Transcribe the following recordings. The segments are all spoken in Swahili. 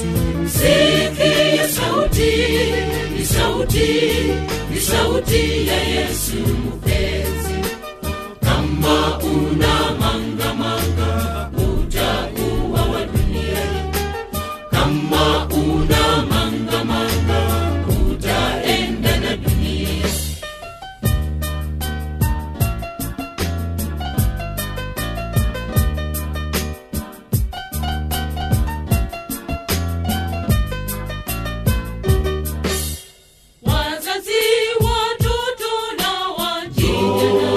sikia sauti ni sauti ni sauti ya yesu mpenzi kama una mangamanga utakuwa wa dunia hii kama una mangamanga utaenda na dunia wazazi watoto na wajijana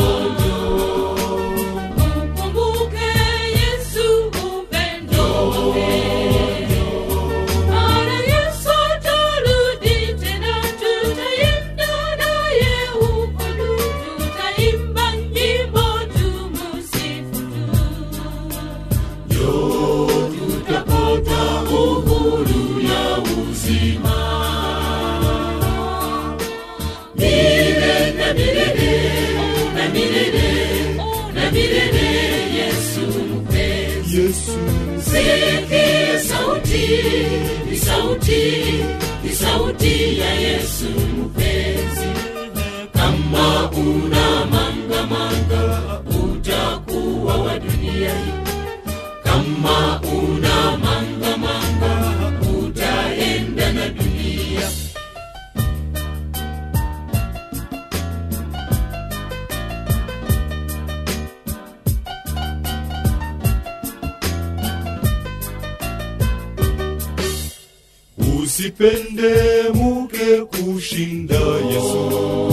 mkumbuke yesu upendo wake mara yesu atarudi tena tutaenda naye huko juu tutaimba nyimbo tumusifu tu tutapata uhuru ya uzima milele na milele na milele na milele yesu mpenzi Yesu, sikia sauti ni sauti ni sauti ya yesu mpenzi kama una mangamanga utakuwa wa dunia hii kama una mangamanga utaenda na dunia usipende muke kushinda Yesu.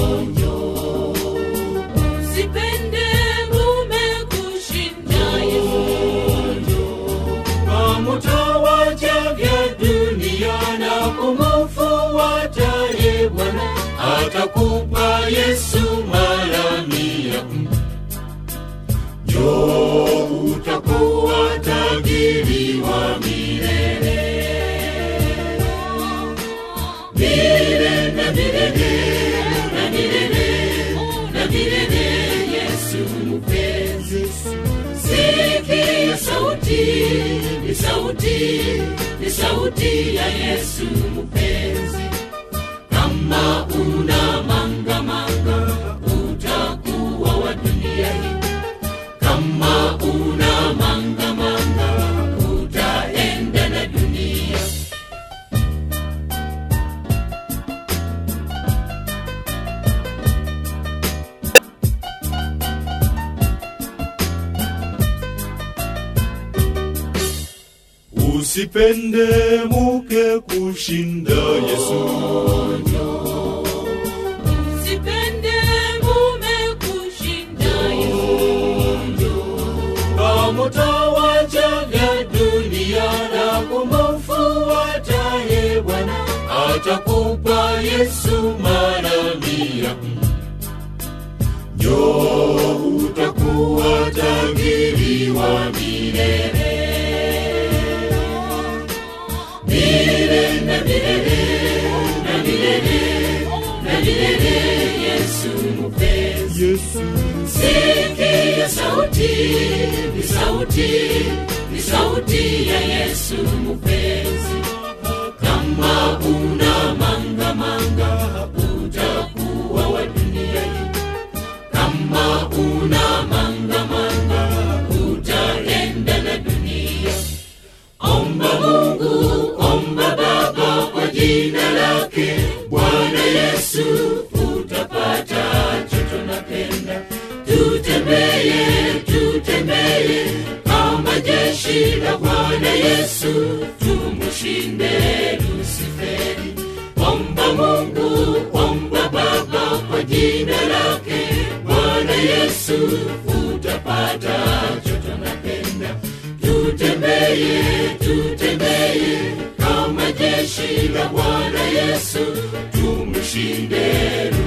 Usipende mume kushinda Yesu. Kamutawacha vya dunia na kumfuata ye Bwana, atakupa Yesu mara mia. Jo, utakuwa tajiri wa milele milele na milele na milele na milele yesu mpenzi sikia sauti ni sauti ni sauti ya yesu mpenzi kama una mangamanga utakuwa wa dunia hii kama una mangamanga utaenda na dunia usipende muke kushinda Yesu. Usipende mume kushinda Yesu. Kamutawacha vya dunia na kumfuata ye Bwana, atakupa Yesu mara mia. Jo, utakuwa tajiri wa milele milele na milele na milele na milele yesu mpenzi Yesu, sikia sauti ni sauti ni sauti ya yesu mpenzi kama una mangamanga utakuwa wa dunia hii kama una mangamanga utaenda na dunia omba mungu omba baba kwa jina lake bwana yesu utapata choto napenda tutembeye tutembeye kama jeshi la bwana yesu tumushinde lusiferi omba mungu omba baba kwa jina lake bwana yesu utapata choto napenda tutembeye tutembeye kama jeshi la bwana yesu tumshinde